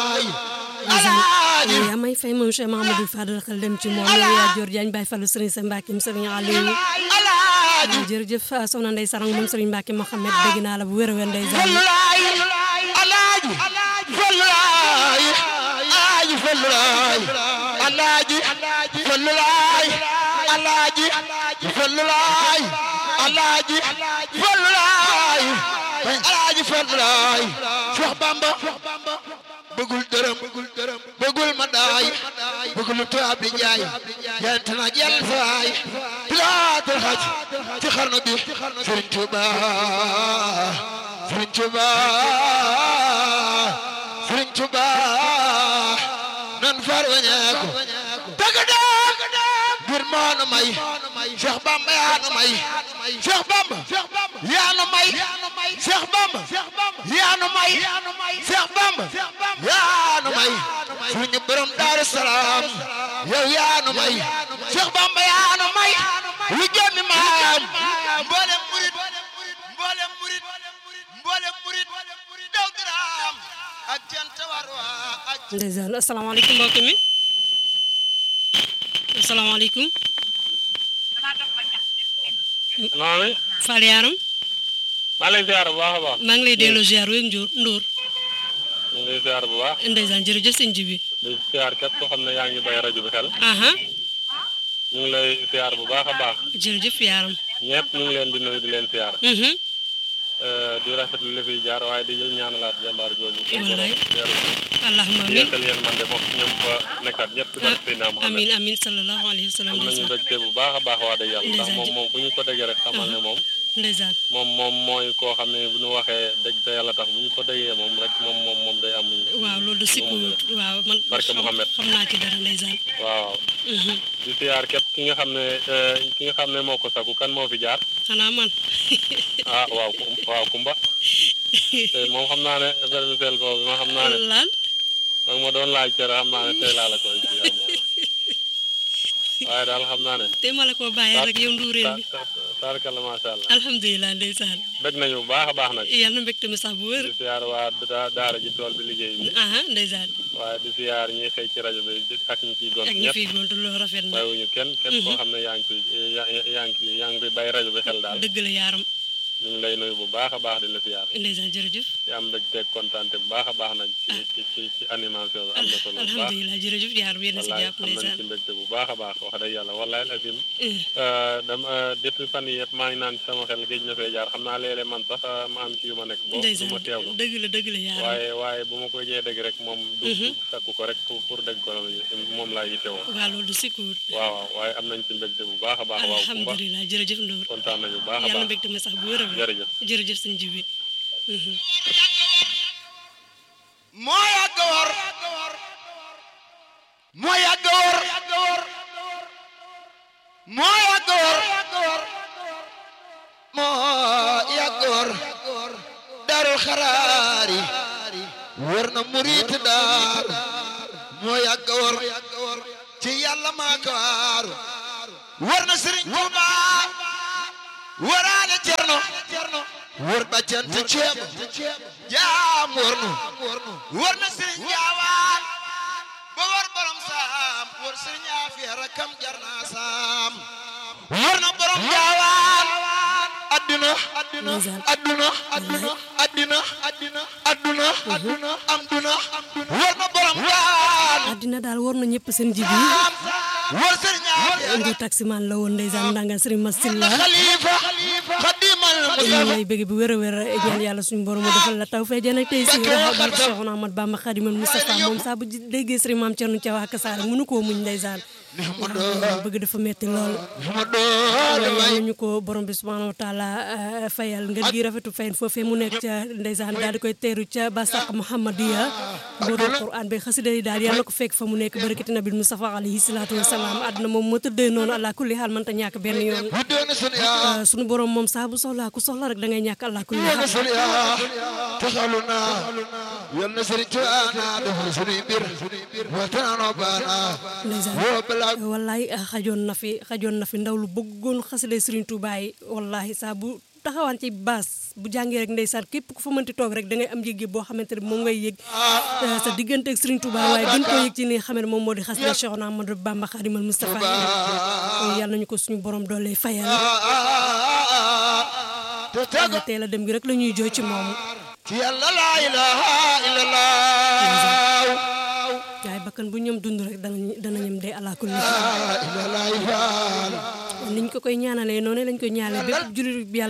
yaa may fay moom Cheikh Mahamadou Fadal xel dem ci moom yaa Dior Diagne Baye Fallou Serigne sa Mbacke Serigne Aliou jërëjëf soxna Ndeye Sarang moom Serigne Mbacke Mohamed dégg naa la bu wér a wér Ndeye Sarang alaaji falulaay alaaji falulaay alaaji falulaay alaaji falulaay alaaji falulaay alaaji falulaay Cheikh Bamba bëggul dërëm bëggul ma daay bëggul tubaab di jaay yent na jël faay pilaatul xaj ci xarnu bi Sëriñ Tuuba Sëriñ Tuuba Sëriñ Tuuba nan far wañeeku dëgg dëgg ngir moonu may Cheikh Bamba yaa nu may Cheikh Bamba yaa nu may Cheikh Bamba yaa nu may Cheikh Bamba yaa nu may suñu borom Daaru Salaam yow yaa nu may Cheikh Bamba yaa nu may lu jëmmi maam mboolem murit mboolem murit mboolem murit daw diraam ak jant war waa ak ndeysaan asalaamaaleykum mbokk mi asalaamaaleykum maami Fall Yaram maa ngi lay ziar bu baax a baax maa ngi lay delloo ziar wéeg Ndour Ndour ñu ngi lay ziar bu baax ndeysaan jërëjëf sëñ ji bi di ziar képp koo xam ne yaa ngi bay rajo bi xel aha ñu ngi lay ziar bu baax a baax jërëjëf Yaram ñëpp ñu ngi leen di nuyu di leen ziar mhm di rafetlu li fiy jaar waaye di jël ñaanalaat jàmbaar jooju Wallaay. yeeru allahumma amin yeesal yéen man de moom ñoom fa nekkaat ñëpp ci barke Seydina Muhammad amin amin sallallahu alayhi wa sallam am nañu ndeysaan mbégte bu baax a baax waa dëgg yàlla ndax Ndeysaan. moom moom fu ñu ko déggee rek xamal ne moom ndeysaan moom moom mooy koo xam ne bu ñu waxee dëgg te yàlla tax bu ñu ko déggee moom rek moom moom moom day am waaw loolu de sikku waaw man Barke xam- Mouhamed. xam naa ci dara ndeysaan waaw mhm di siyaar képp ki nga xam ne eh, ki nga xam ne moo ko sagu kan moo fi jaar xanaa man ah waaw Kum- waaw Kumba te moom xam naa ne vermicelle boobu ma xam naa ne lan mag ma doon laaj cere xam naa ne tey laa la koy ci am waaye daal xam naa ne te ma la ko bàyyee rek yow nduureen bi taarkalla macha allah alhamdulilah ndeysaan bëgg nañu bu baax a baax nag yàlla na mbégte mi sax bu wér di siyaar waa da- daara ji tool bi liggéey bi aha ndeysaan waaye di siyaar ñiy xëy ci rajo bi di- ak ñi ciy gont ak ñi ñëpp fiy gontu loolu rafet na bàyyiwuñu kenn képp koo xam ne yaa ngi koy yaa yaa ngi yaa ngi bay rajo bi xel daal dëgg la yaaram ñu ngi lay nuyu bu baax a baax di la siyaar ndeysaan jërëjëf di am mbégte kontaante bu baax a baax nag ci ci ci ci animation bi am na solo bu baax alhamdulilah jërëjëf yaaram yéen a si wallaay jàpp am nañ ndeysaan ci mbégte bu baax a baax wax dëgg yàlla wallaay asim Eh, dama depuis fan yi yëpp maa ngi naan ci sama xel géej na fee jaar xam naa léeg-léeg man sax eh, ma am ci yu ma nekk boo du ndeysaan ma teewlu dëgg la dëgg la yaaram waaye waaye bu ma koy jee dégg rek moom du du sakku ko rek pour pour dégg ko moom laa yittewoo waaw loolu du sikkuwut waaw waaw waaye am nañ ci mbégte bu baax a baax waaw Kumba alhamdulilah jërëjëf Ndour kontaan nañu bu baax a yàlla na baax mbégte mi sax bu wér a wér jërëjëf jërëjëf sëñ ji bi mhm moo yàgg war moo yàgg war moo yàgg war moo yàgg war darul xaraari war na murit daar moo yàgg war ci yàlla maa ko waaru war na sëriñ Tuuba waraale cerno wër ba cant ceeb jaam wër nu wër na sëriñ jaawaan ba wër borom saam wër sëriñ aafiya rakam jar naa saam wër na borom jaawaan adduna adduna adduna adduna adduna adduna adduna adduna am duna wër na borom jaawaan àddina daal war na ñëpp seen ji bi wër sëriñ aafiya indi taximaan la woon ndeysaan ndangal sëriñ Masilla xalifa xadimal ñu lay bëgg bu wér a wér ñaan yàlla suñu borom mu defal la taw fee jën ak tey si raxa barke Cheikhouna Ahmad Bamba Khadimal Moustapha moom saa bu déggee sëriñ Maam Cerno Thiaw ak Saar mënu koo muñ ndeysaan bëgg dafa metti lool ma doon yàlla ñu ko borom bi subhanahu wa taala eh, fayal ngeen gi rafetu fayin foofee mu nekk ca ndeysaan daal di koy teeru ca basaq Muhammadiya booru Quran bi xasida yi daal yàlla ko fekk fa mu nekk barakati nabil Mustafa alayhi salaatu wa salaam àdduna moom moo tëddee noonu allah kulli xaal mënta ñàkk benn yoon bu doon sunu yaa Eh, sunu borom moom saa bu soxlaa ku soxla rek da ngay ñàkk allah kulli doon xaal sunu yaa taxalu naa yal na sëriñ Tuubaa naa defal sunuy mbir waxtaanoo baana ndeysaan woo balaa wallaay ah, xajoon na fi xajoon na fi ndaw lu bëggoon xasida Serigne Touba yi wallahi saa bu taxawaan ci baas bu jàngee rek ndeysaan képp ku fa mënti toog rek da ngay am yëg-yëg boo xamante ne moom ngay yëg eh, sa diggante ak Serigne Touba waaye gën koo yëg ci li nga xam ne moom moo di xas na Cheikh Ahmadou Bamba Khadimal Moustapha kon yàlla nañu ko suñu borom doole fayal te tegu teel a dem gi rek la ñuy jooy ci moom ci yàlla laa ilaha illallah waaye bakkan bu ñoom dund rek danañ danañam dee alaakulli illallah faal niñ ko koy ñaanalee noonu lañ koy ñaanalee bépp jullit bi yàlla